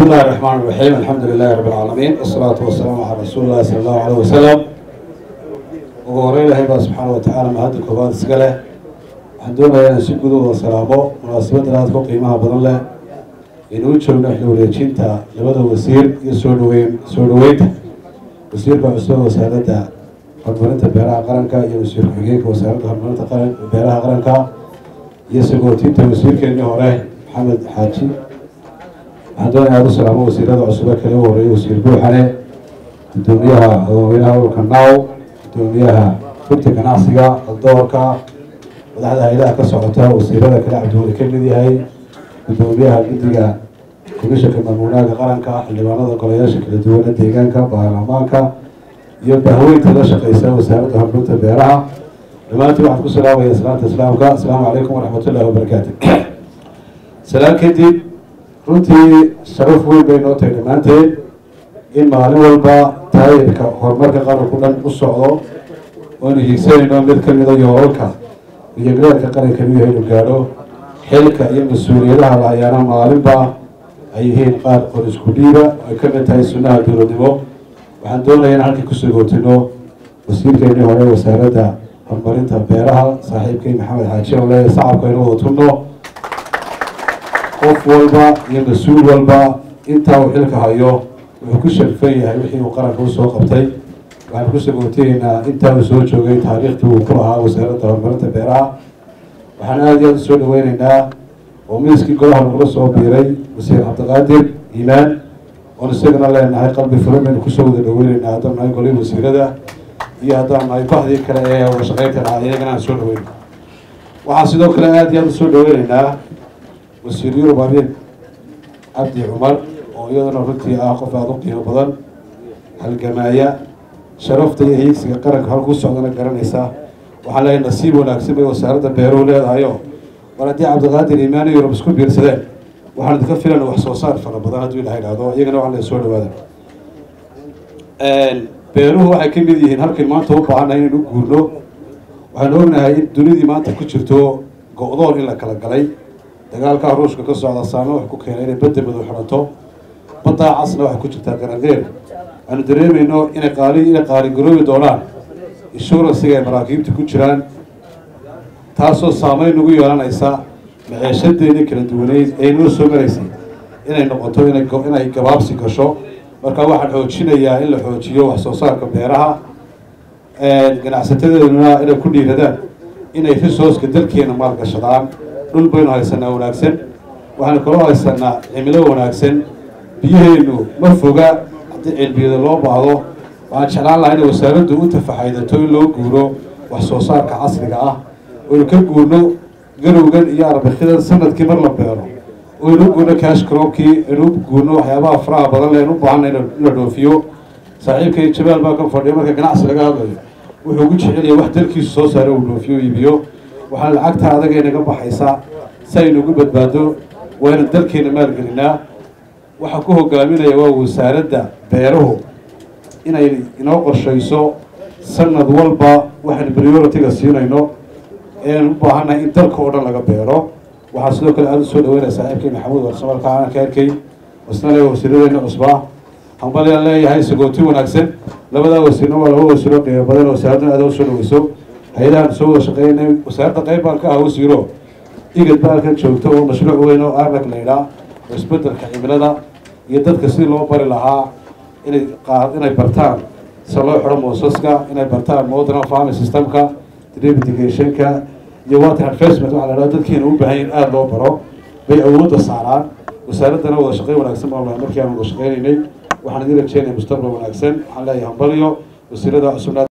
الله الرحمن الرحيم الحمد لله رب العالمين والصلاة والسلام على رسول الله صلى الله عليه وسلم ugu horeyn ilahay baa subxaana wa tacaala mahadda koobaad iska leh waxaan doonayaa inaan si gudooda salaamo munaasabaddan aadka u qiimaha badan leh inuu joogno xil wareejinta labada wasiir iyo soo dhaweyn soo dhaweynta wasiirka cusub wasaaradda horumarinta beeraha qaranka iyo wasiir ku-xigeenka wasaaradda horumarinta qaran beeraha qaranka iyo sagootinta wasiirkeenii hore maxamed xaaji waxaan doonaya aad u salaamo wasiirada cusube kale u horeeyay wasiir buuxane gudoomiyaha hogaaminaha ururka now gudoomiyaha rugta ganacsiga doorka madaxda hay-adaha ka socota wasiirada kale cabdiweli ka mid yahay gudoomiyaha guddiga komishanka mamuunaaga qaranka xildhibaanada golayaasha kala duwana deegaanka baarlamaanka iyo bahweynta la shaqeysa wasaaradda horumarinta beeraha dhammaantiin waxaan ku salaamaya salaanta islaamka asalaamu calaykum waraxmatullahi wabarakaatu salaan kadib runtii sharaf weyn bay noo tahay dhammaanteed in maalin walba taayirka horumarka qaranku dhan u socdo oonu hiigsanayno mid ka mida yoolalka iyo gareerka qaranka inuu yahay inu gaadho xilka iyo mas-uuliyadaha la hayaana maalinba ay yihiin qaar qor isku dhiiba ay ka mid tahay sunnaha dowladnimo waxaan doonaya in halkii kusoo gootino wasiirkeenii hore wasaaradda horumarinta beeraha saaxiibkay maxamed xaaji oo leeyahay sacabka inu wada tunno qof walba iyo mas-uul walba intaa uu xilka hayo wuxuu ku sharfan yahay wixii uu qaranka usoo qabtay waxaan kusoo gootayeynaa intaa uu soo joogay taariikhtii uu ku lahaa wasaaradda horumarinta beeraha waxaan aada iyo aada usoo dhaweyneynaa oo miiskii golaha nagula soo biiray wasiir cabdiqaadir iimaan oon isagana leenahay qalbi furan baynu kusoo wada dhaweyneynaa haddaan nahay golihii wasiirada iyo haddaan nahay bahdii kale ee wada shaqeynta lahaa iyagana aan soo dhaweyn waxaan sidoo kale aada iyo aada usoo dhaweyneynaa wasiir yurub abiin cabdi cumar oo iyaduna runtii ah qof aada u qiimo badan halgamaaya sharafta iyo hiigsiga qaranka halkuu socdana garanaysa waxaan leeyahay nasiib wanaagsan bay wasaaradda beeruhu leedahayo war haddii cabdiqaadir iimaani yurub isku biirsadeen waxaan idinka filan wax soo saar fara badan hadduu ilaha idhahdo iyagana waxaan leeyahay soo dhawaada beeruhu waxay ka mid yihiin halkan maanta u baahannahay inaynu guurno waxaanu ognahay in dunidii maanta ku jirto go-doon in la kala galay dagaalkaa ruushka ka socda saame wax ku keenay inay badda madow xidhanto baddaa casna waxay ku jirtaa garangeer aanu dareemayno inay qaali inay qaaligaroobi doonaan inshuransiga ay maraakiibta ku jiraan taasoo saameyn nagu yeelanaysa maceeshadeedii kala duwaneyd ee noo soo maraysay inay noqoto inay inay gabaabsi gasho marka waxaan xoojinayaa in la xoojiyo wax soo saarka beeraha ganacsatadeeduna inay ku dhiiradaan inay risooska dalkeena maalgashadaan dhul baynu haysanaa wanaagsan waxaanu kaloo haysanaa cimilo wanaagsan biyaheenu ma foga haddii cilbiyada loo baahdo waxaan jeclaan lahaa inay wasaaraddu u tafaxaydato in loo guuro wax soo saarka casriga ah oynu ka guurno garowgan iyo arbikidan sanadkii mar la beero oynu u guurno cash crobkii aynu u guurno waxyaabaha faraha badan le aynu u baahanna in la dhoofiyo saaxiibkay jabaal baa ka fadhiya marka ganacsi laga hadlayo wuxuu ugu jeceliyay wax dalkiisu soo saaro uu dhoofiyo iibiyo waxaana lacagta adaga inaga baxaysa si aynu ugu badbaado wayna dalkeena maalgelinaa waxaa ku hogaaminaya waa wasaaradda beeruhu inay inoo qorshayso sanad walba waxaynu priority-ga siinayno eanu u baahannahay in dalka oo dhan laga beero waxaa sidoo kale aada u soo dhaweynaya saaxiibkay maxamuud warsamalka aanan ka arkay isna le wasiiradeena cusbaa hambalyaan leeyahay sagooti wanaagsan labadaa wasiirna waa laba wasiiro qiimo badan oo wasaaraddan aada u soo dhaweyso hay-adahan soo wada shaqeynay wasaaradda qayb baan ka aha wasiiro igad ba halkan joogto oo mashruuc weyn oo arag laydhaa oo isbedelka cimilada iyo dadka sidii loo bari lahaa inay qa inay bartaan sida loo xidho moosaska inay bartaan modern farming systemka drivitigationka iyo water advertisement waxa la dhaha dadkeena u baahan in aada loo baro bay awoodda saaraan wasaaraddana wada shaqeyn wanaagsan baan lahay markii aan wada shaqeynaynay waxaan idin rajeynaya mustaqbal wanaagsan waxaan leeyahay hambalyo wasiirada cusubna